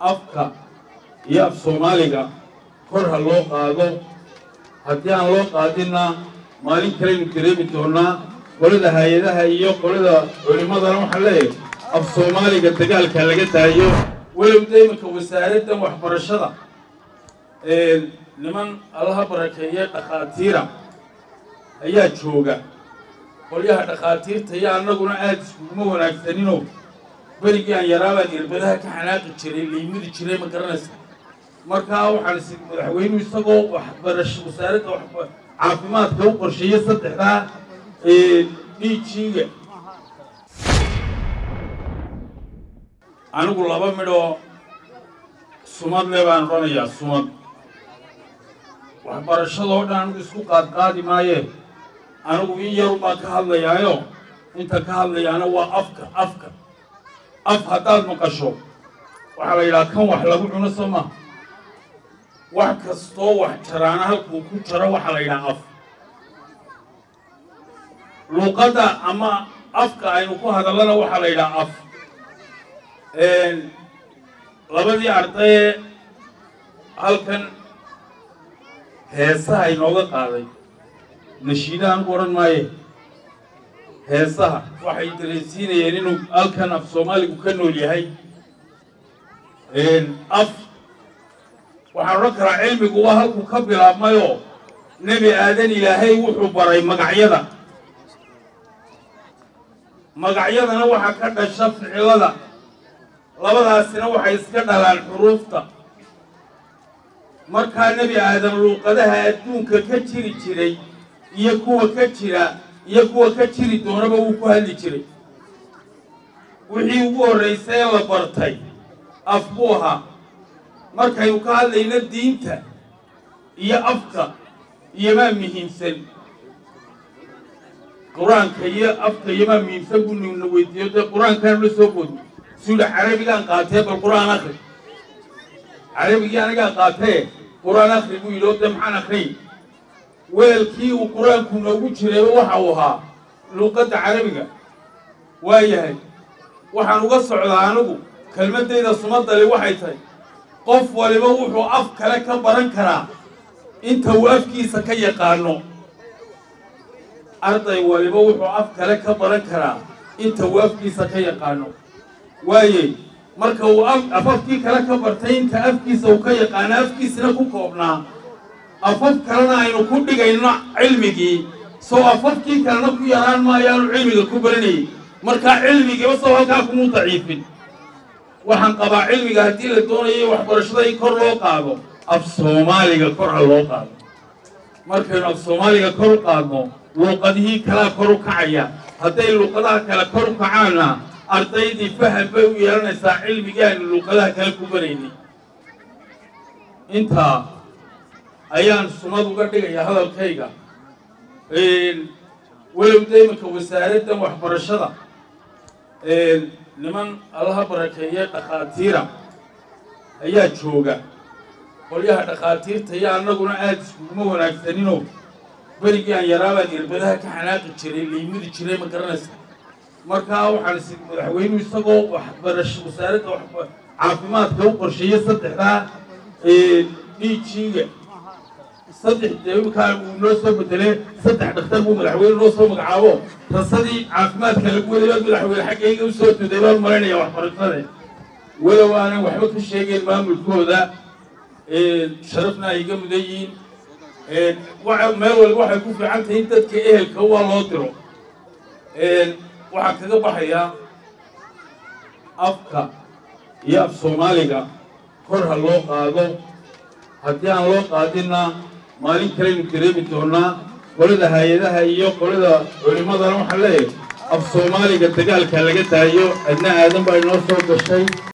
afka iyo af soomaaliga kor ha loo qaado haddii aan loo qaadinna maalin kaleynu dareemi doonaa qolada hay-adaha iyo qolada culimmadana waxaan leeyahay af soomaaliga dagaalka laga daayo walow da iminka wasaaraddan waxbarashada niman allaha barakeeye dhakhaatiira ayaa jooga qolyaha dhakhaatiirta iyo annaguna aada iskuguma wanaagsanino berigii aan yaraabaan irbadaha ka xanaaqi jiray liimidi jiray ma garanaysa markaa waxaan is madaxweynuhu isagoo waxbarasho wasaaradda caafimaadka u qorsheeyey saddexdaa dhiijiiga anigu laba midhoo sumad le baan odhanayaa sumad waxbarashadoo dhan anigu isku qaadqaadi maaye anigu in yaru baan ka hadlayaayo inta ka hadlayaana waa afka afka af haddaad maqasho waxaa la yidhaha kan wax lagu cuno soo maa wax kastoo wax jaraana halkuu ku jaro waxaa la yidhaha af luuqadda ama afka aynu ku hadallana waxaa la yidhaha af labadii ardaye halkan heesaha inooga qaaday nashiida anigu odhan maaye heesaha waxay dareensiinayeen inuu halkan af soomaaligu ka nool yahay af waxaan odhan karaa cilmigu waa halkuu ka bilaabmayoo nebi aadan ilaahay wuxuu baray magacyada magacyadana waxaa ka dhasha ficilada labadaasina waxay iska dhalaan xuruufta markaa nebi aadan luuqadaha adduunka ka jiri jiray iyo kuwa ka jira iyo kuwa ka jiri doonaba wuu ku hadli jiray wixii ugu horraysay ee la bartay af buu ahaa markaynu ka hadlayno diinta iyo afka iyomaa muhiimsan qur-aanka iyo afka iyomaa muhiimsan buu nina weydiiyo dee qur-aankaan la soo boodno suula carabigaan qaatee bal qur-aan akri carabigii anigaa qaatee qur-aan akri buu yidhi oo dee maxaan akriy weelkii uu qur-aanku noogu jirayba waxa uu ahaa luuqadda carabiga waa yahay waxaan uga socdaa anigu kelmaddayda sumadali waxay tahay qof waliba wuxuu af kale ka baran karaa inta uu afkiisa ka yaqaano arday waliba wuxuu af kale ka baran karaa inta uu afkiisa ka yaqaano waaye marka uu afafkii kale ka bartay inta afkiisa uu ka yaqaano afkiisina ku koobnaa afaf kalena aynu ku dhigayno cilmigii soo afafkii kalena ku yaraan maayaanu cilmiga ku baranayay markaa cilmigiiba soo halkaa kumuu daciifin waxaan qabaa cilmiga haddii la doonayo waxbarashada in kor loo qaado af soomaaliga kor ha loo qaado markaynu af soomaaliga kor u qaadno luuqadihii kalaa kor u kacaya hadday luuqadaha kale kor u kacaanna ardaydii faham bay u yeelanaysaa cilmigii aynu luuqadaha kale ku baraynay intaa ayaan sumad uga dhigayaa hadalkayga walow da iminka wasaaraddan waxbarashada niman allaha barakeeye dhakhaatiira ayaa jooga qolyaha dhakhaatiirta iyo annaguna aada iskuguma wanaagsanino berigii aan yaraabaan irbadaha ka xanaaqi jiray liimidi jiray ma garanaysa markaa waxaan is madaxweynuhu isagoo waxbarasho wasaaradda caafimaadka u qorsheeyey saddexdaa dhiijiiga saddex deekaa uu noo soo bedelee saddex dhakhtar buu madaxweyne noo soo magacaabo rasadii caafimaadka lagu waday baad madaxweyne xaggayga u soo tuday baan malaynayaa waxbarashade walow aanan waxba ka sheegeyn maamulkooda sharafna ay iga mudan yihiin meel waliba waxay ku fiican tahay in dadka ehelka waa loo diro waxaan kaga baxayaa afka iyo af soomaaliga kor ha loo qaado haddii aan loo qaadinna maalin kaleynu dareemi doonaa qolada hay-adaha iyo qolada culimmadana waxaan leeyahay af soomaaliga dagaalka laga daayo adna aadan baa inoo soo gashay